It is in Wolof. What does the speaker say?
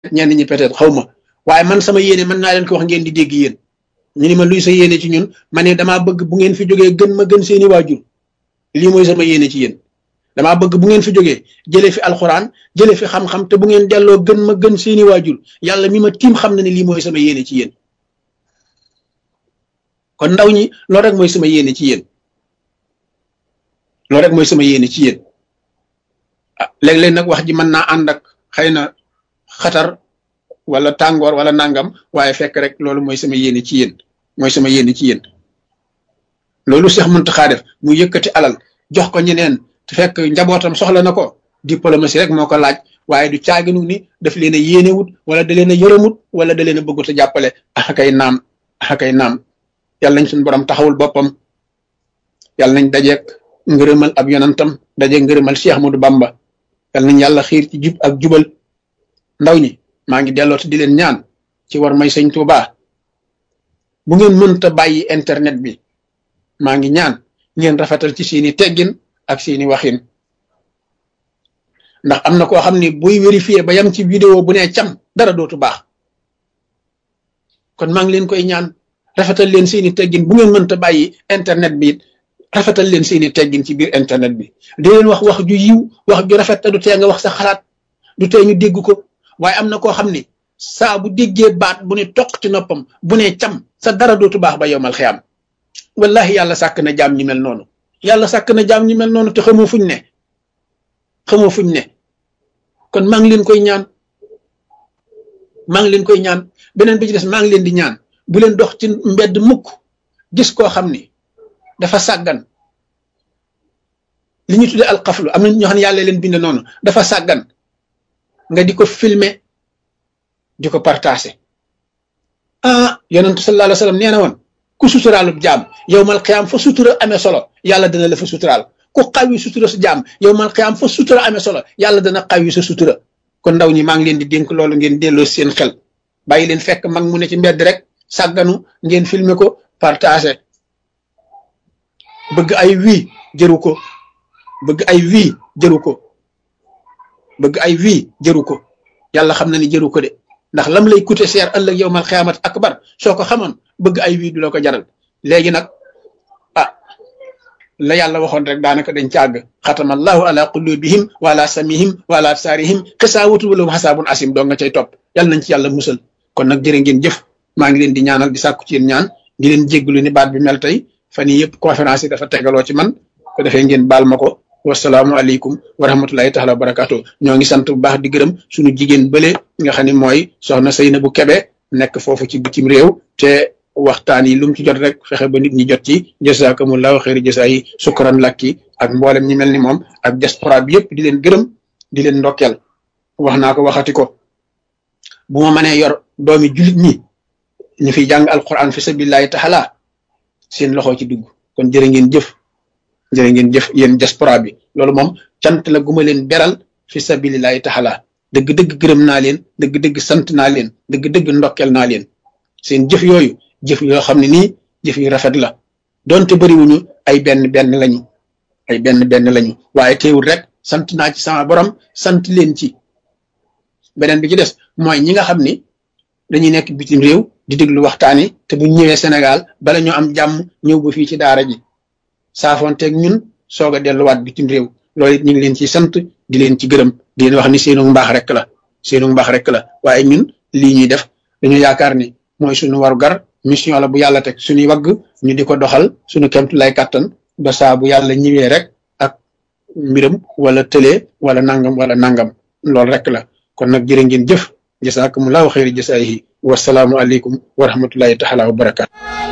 ñenn ñi peut-être xaw ma waaye man sama yéene mën naa leen ko wax ngeen di dégg yéen ñu ni ma luy sa yéene ci ñun ma ne damaa bëgg bu ngeen fi jógee gën ma gën seeni waajur lii mooy sama yéene ci yéen damaa bëgg bu ngeen fi jógee jëlee fi alxuraan jëlee fi xam-xam te bu ngeen delloo gën ma gën seeni waajur yàlla mi ma tiim xam na ne lii mooy sama yéene ci yéen kon ndaw ñi loolu rek mooy sama yéene ci yéen loolu rek mooy sama yéene ci yéen ah léeg-léeg nag wax ji mën naa ànd ak xëy na xatar wala tàngoor wala nangam waaye fekk rek loolu mooy sama yéene ci yéen mooy sama yéene ci yéen loolu Cheikh Mountakha def mu yëkkati alal jox ko ñeneen te fekk njabootam soxla na ko diplomatie rek moo ko laaj waaye du caaginu ni daf leen a yéenewut wala da leen a yërëmut wala da leen a bëggut a jàppale axakay naam axakay naam yàlla nañ suñu borom taxawul boppam yàlla nañ dajeek ngërëmal ab yonantam dajeek ngërëmal Cheikh Ahmadou Bamba yàlla nañ yàlla xiir ci jub ak jubal ndaw ñi maa ngi delloo te di leen ñaan ci war may sëñ Tuuba bu ngeen mënta bàyyi internet bi maa ngi ñaan ngeen rafetal ci seeni teggin ak seeni waxin ndax am na koo xam ni buy vérifier ba yam ci vidéo bu ne cam dara dootu baax kon maa ngi leen koy ñaan rafetal leen seeni teggin bu ngeen mënta bàyyi internet bi rafetal leen seeni teggin ci biir internet bi di leen wax wax ju yiw wax ju rafet te du tee nga wax sa xalaat du tee ñu dégg ko waaye am na koo xam ni saa bu déggee baat bu ne toq ci noppam bu ne cam sa dara dootu baax ba yowmal xiyaam wallahi yàlla sàkk na jaam ñi mel noonu yàlla sàkk na jaam ñi mel noonu te xamoo fuñ ne xamoo fuñ ne kon maa ngi leen koy ñaan maa ngi leen koy ñaan beneen bi ci des maa ngi leen di ñaan bu leen dox ci mbedd mukk gis koo xam ni dafa sàggan li ñu tuddee alxaflu am na ñoo xam ne yàlla leen bind noonu dafa sàggan nga di ko filmer di ko partager ah yonentu sallallahu alayhi wa sallam nee na woon ku suturaalub jaam yow mal xiyaam fa sutura amee solo yàlla dana la fa suturaal ku xawi sutura sa jaam yow mal xiyaam fa sutura amee solo yàlla dana xawi sa sutura kon ndaw ñi maa ngi leen di dénk loolu ngeen delloo seen xel bàyyi leen fekk mag mu ne ci mbedd rek sàgganu ngeen filmer ko partager bëgg ay wii jëru ko bëgg ay wii jëru ko bëgg ay wii jëru ko yàlla xam na ni jëru ko de ndax lam lay coûter cher ëllëg yow mal xiyaamat akbar soo ko xamoon bëgg ay wii du la ko jaral léegi nag ah la yàlla waxoon rek daanaka dañ càgg xatama allahu ala qulubihim wa ala samihim wa ala absaarihim xisaawatu wala xasaabun asim doo nga cay topp yàlla nañ ci yàlla musal kon nag jërë ngeen jëf maa ngi leen di ñaanal di sàkku ci yéen ñaan di leen jégglu ni baat bi mel tey fan yii yëpp conférence yi dafa tegaloo ci man ko defee ngeen baal ma ko wasalaamualeykum wa rahmatulahi taala wa barakaatu ñoo ngi sant bu baax di gërëm suñu jigéen bële nga xam ne mooy soxna Seyna bu Kebe nekk foofu ci bitim réew te waxtaan yi lu mu ci jot rek fexe ba nit ñi jot ci jasakumullahu xeeri jasa yi sukkuran lakki ak mboolem ñi mel ni moom ak diaspora bi yëpp di leen gërëm di leen ndokkeel wax naa ko waxati ko bu ma mënee yor doomi julit ñi ñu fiy jàng alquran fi sabilillahi taala seen loxo ci dugg kon jërë ngeen jëf jërë ngeen jëf yéen diaspora bi loolu moom cant la guma leen beral fi sabilillahi taala dëgg-dëgg gërëm naa leen dëgg-dëgg sant naa leen dëgg-dëgg ndokkel naa leen seen jëf yooyu jëf yoo xam ne nii jëf yu rafet la donte bëriwuñu ay benn benn lañu ay benn benn lañu waaye teewul rek sant naa ci sama borom sant leen ci beneen bi ci des mooy ñi nga xam ni dañuy nekk bitim réew di déglu waxtaan yi te bu ñëwee Sénégal bala ñoo am jàmm ñëw ba fii ci daara ji saafonteeg ñun soog a delluwaat bitim réew loolu it ñu ngi leen ci sant di leen ci gërëm di leen wax ni seenu mbaax rek la seenu mbaax rek la waaye ñun lii ñuy def dañu yaakaar ni mooy suñu waru gar mission la bu yàlla teg suñuy wagg ñu di ko doxal suñu kemtu lay kàttan ba saa bu yàlla ñëwee rek ak mbiram wala tëlee wala nangam wala nangam loolu rek la kon nag jërë ngeen jëf jasaakumullahu xayri jasaayihi wasalaamu aleykum wa rahmatullahi taala wa barakaatu